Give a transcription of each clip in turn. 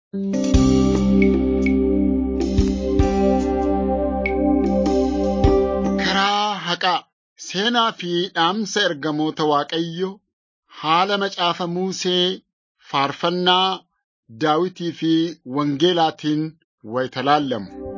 Karaa haqaa seenaa fi dhaamsa ergamoota Waaqayyoo haala macaafa Musee faarfannaa Daawitii fi Wangeelaatiin wayita laallamu.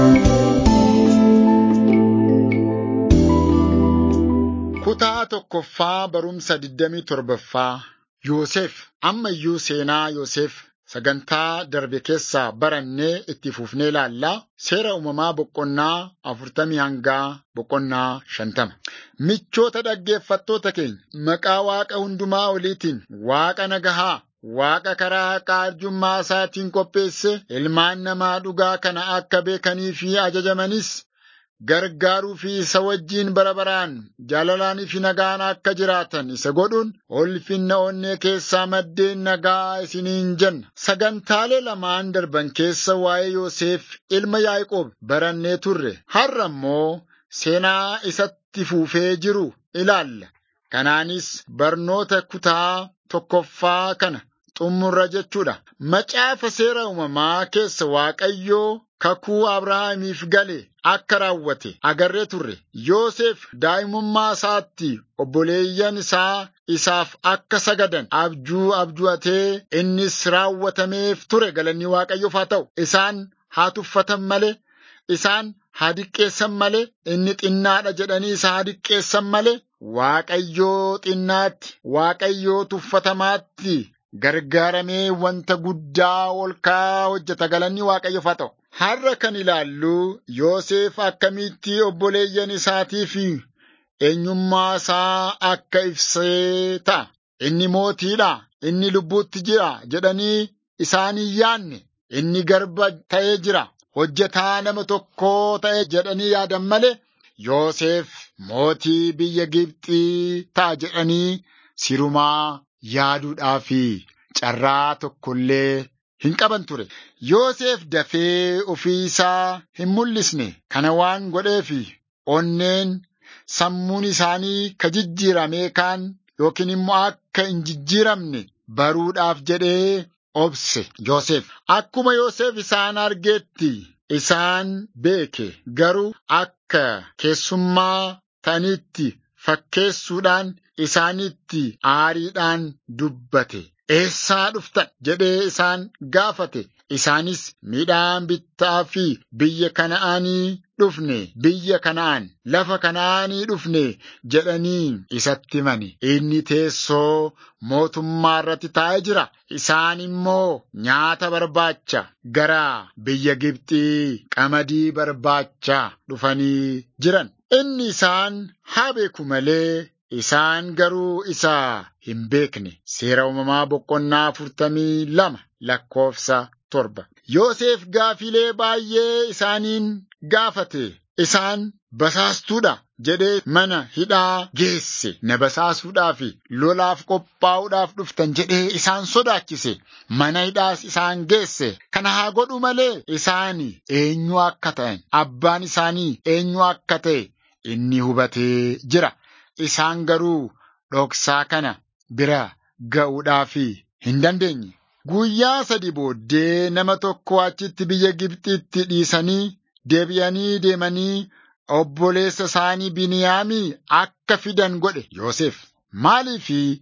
Kutaa tokkoffaa barumsa 27ffaa Yoosef amma iyyuu seenaa Yoosef sagantaa darbe keessaa barannee itti fufnee ilaallaa seera uumamaa boqonnaa afurtamii hangaa boqonnaa shantama. Michoota dhaggeeffattoota keenya maqaa Waaqa hundumaa oliitiin Waaqa nagahaa Waaqa karaa haqaa arjummaa isaatiin qopheesse ilmaan namaa dhugaa kana akka beekanii fi ajajamanis gargaaruu fi isa wajjiin bara baraan jaalalaanii fi nagaan akka jiraatan isa godhuun ulfinna onnee keessaa maddeen nagaa isiniin jenna. Sagantaalee lamaan darban keessa waa'ee Yoosef ilma Yaaqoob barannee turre. Har'a immoo seenaa isatti fuufee jiru ilaalla. Kanaanis barnoota kutaa tokkoffaa kana xumurra jechuudha. Macaafa seera uumamaa keessa Waaqayyoo kakuu Abrahaamiif gale akka raawwate agarree turre. Yoosef daa'imummaa isaatti obboleeyyan isaa isaaf akka sagadan abjuu abju'atee innis raawwatameef ture galanni Waaqayyoof haa ta'u. Isaan haa tuffatan malee, isaan haa diqqeessan malee, inni xinnaadha jedhanii isa haa diqqeessan malee, Waaqayyoo xinnaatti, Waaqayyoo tuffatamaatti gargaaramee wanta guddaa ol ka'aa hojjeta galanni Waaqayyoof haa ta'u. Har'a kan ilaallu Yoosef akkamitti obboleeyyan isaatii fi eenyummaa isaa akka ibsee ta'a. Inni mootiidha, inni lubbuutti jira jedhanii isaan hin yaanne, inni garba ta'ee jira, hojjetaa nama tokkoo ta'e jedhanii yaadan malee Yoosef mootii biyya Gibxii ta'a jedhanii sirumaa yaaduudhaafi carraa tokkollee hin qaban ture. Yoosef dafee ofii isaa hin mul'isne kana waan godheefi onneen sammuun isaanii ka jijjiiramee kaan yookiin immoo akka hin jijjiiramne baruudhaaf jedhee obse Yoosef. Akkuma Yoosef isaan argeetti isaan beeke garuu akka keessummaa ta'anitti fakkeessuudhaan isaanitti aariidhaan dubbate. Eessaa dhuftan jedhee isaan gaafate. Isaanis midhaan bittaa fi biyya kana'aanii dhufne biyya kana'aan lafa kana'aanii dhufne jedhanii isatti himani. Inni teessoo mootummaa irratti taa'ee jira. Isaan immoo nyaata barbaacha gara biyya Gibxii qamadii barbaacha dhufanii jiran. Inni isaan haa beeku malee Isaan garuu isa hin beekne. Seera uumamaa boqonnaa afurtamii lama lakkoofsa torba. Yoosef gaafilee baay'ee isaaniin gaafate. Isaan basaastuudha jedhee mana hidhaa geesse. Na basaasuudhaaf lolaaf qophaa'uudhaaf dhuftan jedhee isaan sodaachise. Mana hidhaas isaan geesse. Kana haa godhu malee isaan eenyu akka ta'an abbaan isaanii eenyu akka ta'e inni hubatee jira. Isaan garuu dhoksaa kana bira ga'uudhaaf hin dandeenye. Guyyaa sadi booddee nama tokko achitti biyya Gibxitti dhiisanii deebi'anii deemanii obboleessa isaanii Biniyaamii akka fidan godhe Yoosef. Maaliifi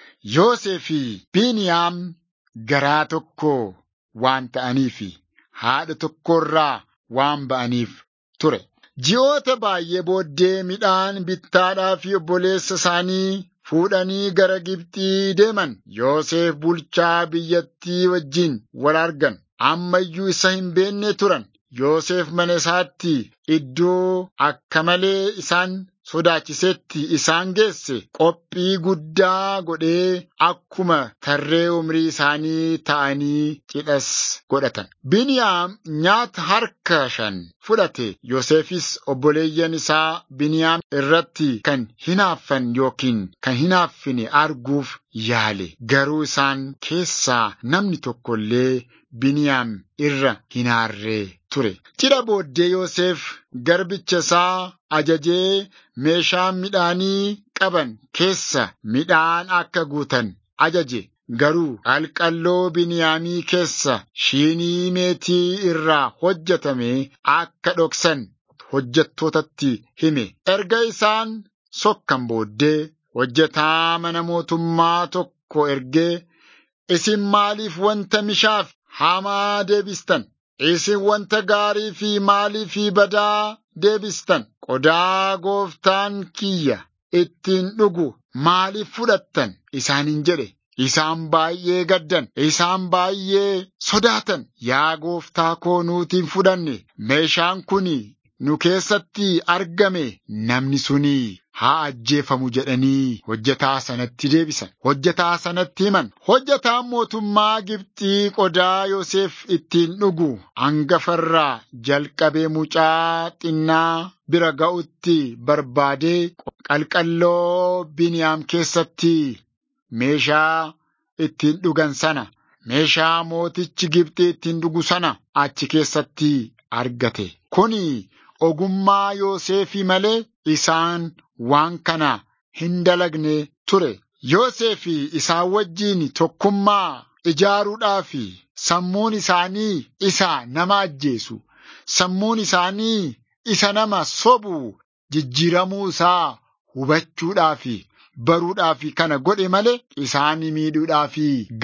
Yoosef Biniyaam garaa tokko waan ta'aniif haadha tokkorraa waan ba'aniif ture. Ji'oota baay'ee booddee midhaan bittaadhaa fi obboleessa isaanii fuudhanii gara Gibxii deeman. Yoosef bulchaa biyyattii wajjin wal argan. Amma iyyuu isa hin beenne turan. Yoosef mana isaatti iddoo akka malee isaan sodaachisetti isaan geesse qophii guddaa godhee akkuma tarree umrii isaanii ta'anii cidhas godhatan. Biniyaam nyaata harka shan fudhate. Yoosefis obboleeyyan isaa Biniyaam irratti kan hinaaffan yookiin kan hinaaffine arguuf yaale. Garuu isaan keessaa namni tokko illee Biniyaam irra hinaarree ture. Cidha booddee Yoosef garbicha isaa ajajee meeshaa midhaanii qaban keessa midhaan akka guutan ajaje. garuu qalqalloo Biniyaamii keessa shiinii meetii irraa hojjetame akka dhoksan hojjettootatti hime. Erga isaan sokkan booddee hojjetaa mana mootummaa tokko ergee isin maaliif wanta mishaaf hamaa deebistan? Isin wanta gaarii fi maalii fi badaa deebistan? Qodaa gooftaan kiyya ittiin dhugu maaliif fudhattan? Isaaniin jedhe. Isaan baay'ee gaddan, isaan baay'ee sodaatan. Yaa gooftaa koo nuutiin fudhanne, meeshaan kun nu keessatti argame namni suni haa ajjeefamu jedhanii hojjetaa sanatti deebisan. Hojjetaa sanatti himan. Hojjetaan mootummaa Gibxii qodaa Yoosef ittiin dhugu hangafarraa jalqabee mucaa xinnaa bira ga'utti barbaadee qalqalloo Biniyaam keessatti meeshaa ittiin dhugan sana meeshaa mootichi Gibxii ittiin dhugu sana achi keessatti argate. Kuni ogummaa Yoosefii malee isaan waan kana hin dalagne ture. Yoosefii isaan wajjiin tokkummaa ijaaruudhaaf sammuun isaanii isa nama ajjeesu, sammuun isaanii isa nama sobu jijjiiramuu isaa hubachuudhaaf baruudhaaf kana godhe malee isaan miidhuudhaaf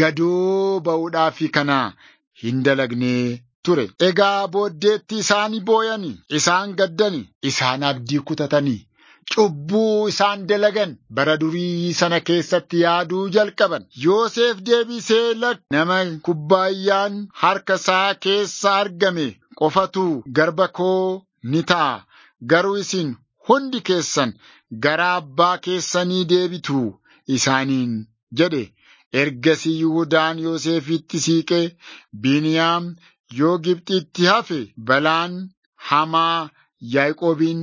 gadoo ba'uudhaaf kana hin dalagne ture. Egaa booddeetti isaan booyani, isaan gaddani, isaan abdii kutatanii. Cubbuu isaan dalagan bara durii sana keessatti yaaduu jalqaban. Yoosef deebisee lakk nama kubbaayyaan harka isaa keessa argame qofatu garba koo ni ta'a. Garuu isin hundi keessan gara abbaa keessanii deebitu isaaniin jedhe. Ergasii Yihuudaan Yoosefitti siiqee Biniyaam yoo Gibxitti hafe balaan hamaa Yaaqoobiin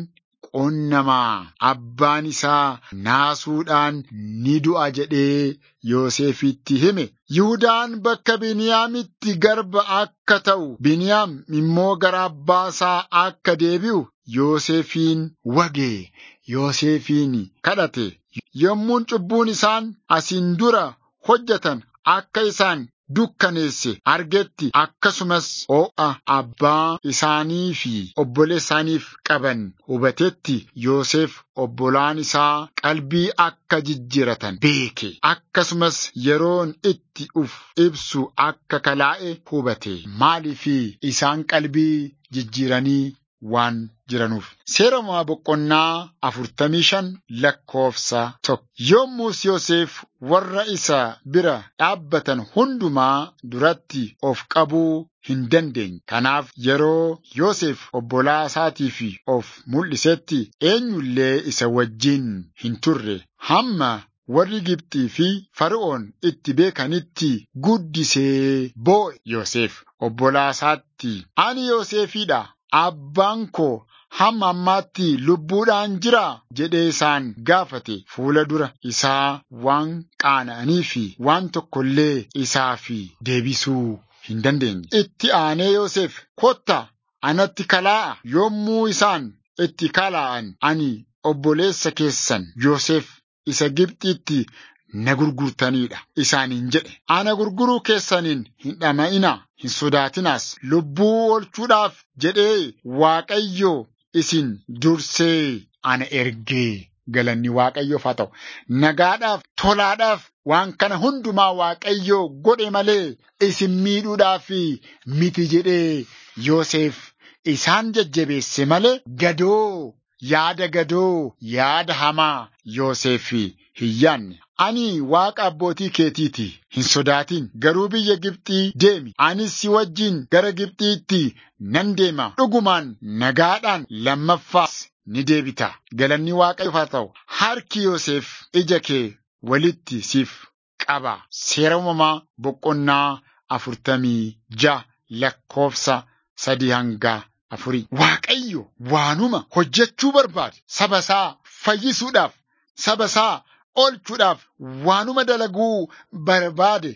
qonnamaa abbaan isaa naasuudhaan ni du'a jedhee Yoosefitti hime. Yihudaan bakka Biniyaamitti garba akka ta'u, Biniyaam immoo gara abbaa isaa akka deebi'u Yoosefiin wage. Yoosefiin kadhate. Yommuun cubbuun isaan asiin dura hojjetan akka isaan dukkaneesse argetti akkasumas ho'a abbaa isaanii fi obboleessa isaaniif qaban hubatetti Yoosef obbolaan isaa qalbii akka jijjiiratan beeke akkasumas yeroon itti uf ibsu akka kalaa'e hubate maaliifi isaan qalbii jijjiiranii waan jiranuuf. Seera uumamaa boqonnaa afurtamii shan lakkoofsa tokko. Yommus Yoosef warra isa bira dhaabbatan hundumaa duratti of qabuu hin dandeenye. Kanaaf yeroo Yoosef obbolaa isaatiif of mul'isetti eenyullee isa wajjin hin turre hamma warri Gibxii fi Fara'oon itti beekanitti guddisee boo'e Yoosef obbolaa isaatti. Ani Yoosefiidha. Abbaan koo hamma ammaatti lubbuudhaan jira jedhee isaan gaafate fuula dura isaa waan qaana'anii fi waan tokkollee isaaf deebisuu hin dandeenye. Itti aanee Yoosef kotta anatti kalaa'a yommuu isaan itti kalaa'an ani obboleessa keessan Yoosef isa Gibxitti na gurgurtaniidha isaaniin jedhe. Ana gurguruu keessaniin hin dhama'inaa. Hin sodaatinaas lubbuu oolchuudhaaf jedhee Waaqayyo isin dursee ana ergee galanni Waaqayyoof haa ta'u. Nagaadhaaf tolaadhaaf waan kana hundumaa Waaqayyo godhe malee isin miidhuudhaaf miti jedhee Yoosef isaan jajjabeesse malee gadoo yaada gadoo yaada hamaa Yoosef hin yaanne. Ani waaqa abbootii keetiiti hin sodaatin garuu biyya Gibxii deemi anis si wajjin gara Gibxiitti nan deema dhugumaan nagaadhaan lammaffaas ni deebita galanni waaqayyoof haa ta'u harki Yoosef ija kee walitti siif qaba seera uumamaa boqonnaa afurtamii ja'a lakkoofsa sadii hanga afurii Waaqayyo waanuma hojjechuu barbaade saba isaa fayyisuudhaaf saba isaa oolchuudhaaf waanuma dalaguu barbaade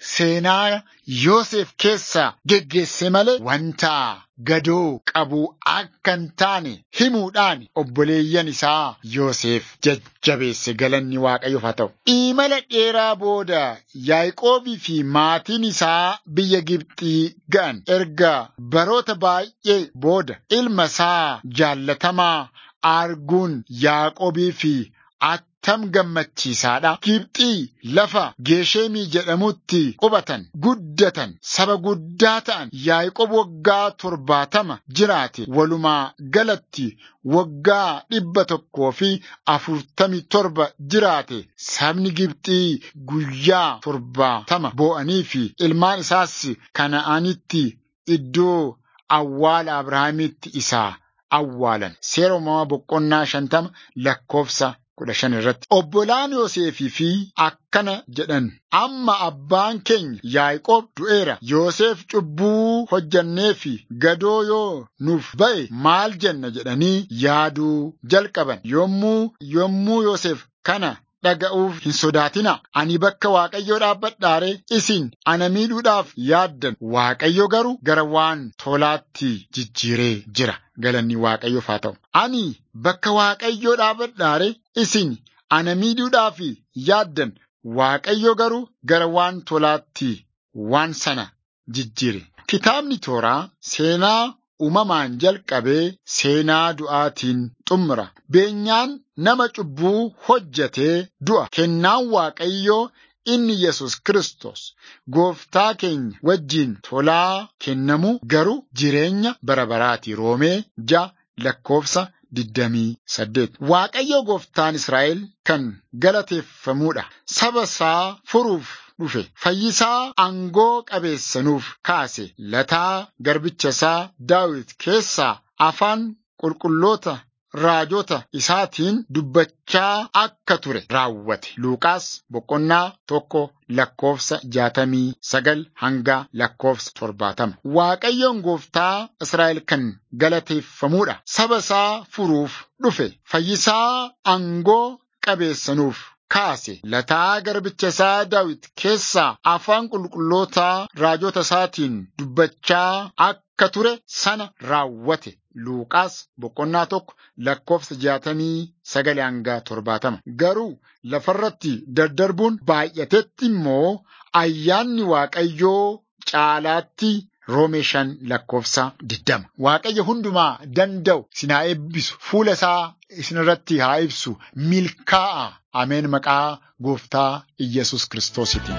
seenaa Yoosef keessaa geggeesse malee wanta gadoo qabu akka hin taane himuudhaan obboleeyyan isaa Yoosef jajjabeesse galanni Waaqayyoof haa ta'u. Imala dheeraa booda Yaaqoobii fi maatiin isaa biyya Gibxii ga'an erga baroota baay'ee booda ilma isaa jaallatamaa arguun Yaaqoobii fi attam gammachiisaadha. Gibxii lafa Geeshemii jedhamutti qubatan, guddatan, saba guddaa ta'an Yaaqoob waggaa torbaatama jiraate walumaa galatti waggaa dhibba tokkoo fi afurtamii torba jiraate sabni Gibxii guyyaa torbaatama boo'anii fi ilmaan isaas kana'anitti iddoo awwaala Abrahaamitti isaa awwaalan. Seera uumamaa boqonnaa shantama lakkoofsa kudha shan irratti. Obbolaan Yoosefii fi akkana jedhan. Amma abbaan keenya Yaaqoob du'eera. Yoosef cubbuu hojjannee fi gadoo yoo nuuf ba'e maal jenna jedhanii yaaduu jalqaban. Yommuu yommuu Yoosef kana dhaga'uuf hin sodaatina. Ani bakka Waaqayyoo dhaabbadhaare isin ana miidhuudhaaf yaaddan. Waaqayyo garuu gara waan tolaatti jijjiiree jira. Galanni Waaqayyoof haa ta'u. Ani bakka Waaqayyoo dhaabbadhaare isin ana miidhuudhaaf yaaddan. Waaqayyo garuu gara waan tolaatti waan sana jijjiire. Kitaabni tooraa seenaa uumamaan jalqabee seenaa du'aatiin xumura. Beenyaan nama cubbuu hojjetee du'a. Kennaan Waaqayyoo inni Yesus Kiristoos gooftaa keenya wajjiin tolaa kennamu garuu jireenya bara baraati. Roomee ja lakkoofsa digdamii saddeet. Waaqayyo gooftaan Israa'el kan galateeffamuudha. Saba isaa furuuf dhufe. Fayyisaa aangoo qabeessanuuf kaase. Lataa garbicha isaa Daawit keessaa afaan qulqulloota raajota isaatiin dubbachaa akka ture raawwate. Luuqaas boqonnaa tokko lakkoofsa jaatamii sagal hanga lakkoofsa torbaatama. Waaqayyoon gooftaa Israa'el kan galateeffamuudha. Saba isaa furuuf dhufe. Fayyisaa aangoo qabeessanuuf kaase. Lataa garbicha isaa Daawit keessaa afaan qulqullootaa raajota isaatiin dubbachaa akka ture sana raawwate. Luuqaas boqonnaa tokko lakkoofsa jaatamii sagal hanga torbaatama. Garuu lafarratti daddarbuun baay'atetti immoo ayyaanni Waaqayyoo caalaatti Roomee shan lakkoofsa diddama. Waaqayyo hundumaa danda'u isin haa eebbisu. Fuula isaa isinirratti haa ibsu. Milkaa'a. Ameen maqaa gooftaa Iyyasuus Kiristoositiin.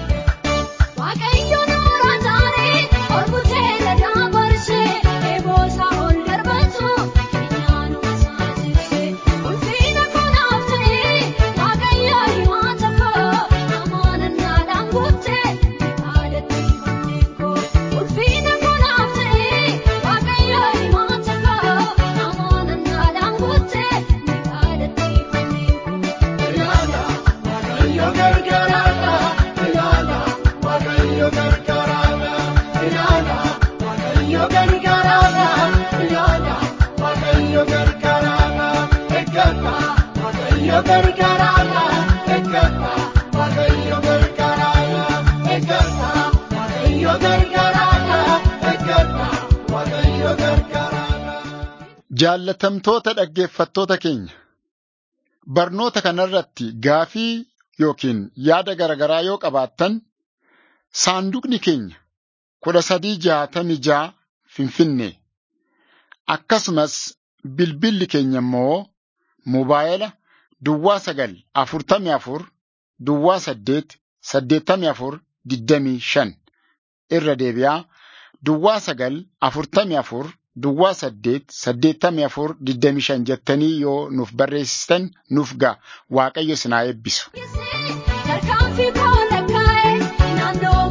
Jaallatamtoota dhaggeeffattoota keenya barnoota kanarratti gaafii yookiin yaada garaagaraa yoo qabaattan saanduqni keenya kudha sadii jaatamii jaa finfinnee akkasumas bilbilli keenya immoo moobaayila duwwaa sagal afurtamii afur duwwaa saddeet saddeettamii afur digdamii shan irra deebi'aa duwwaa sagal afurtamii afur. Duwwaa saddeet saddeettamii afur digdamii shan jettanii yoo nuuf barreessitan nuuf ga'a waaqayyo isin haa eebbisu.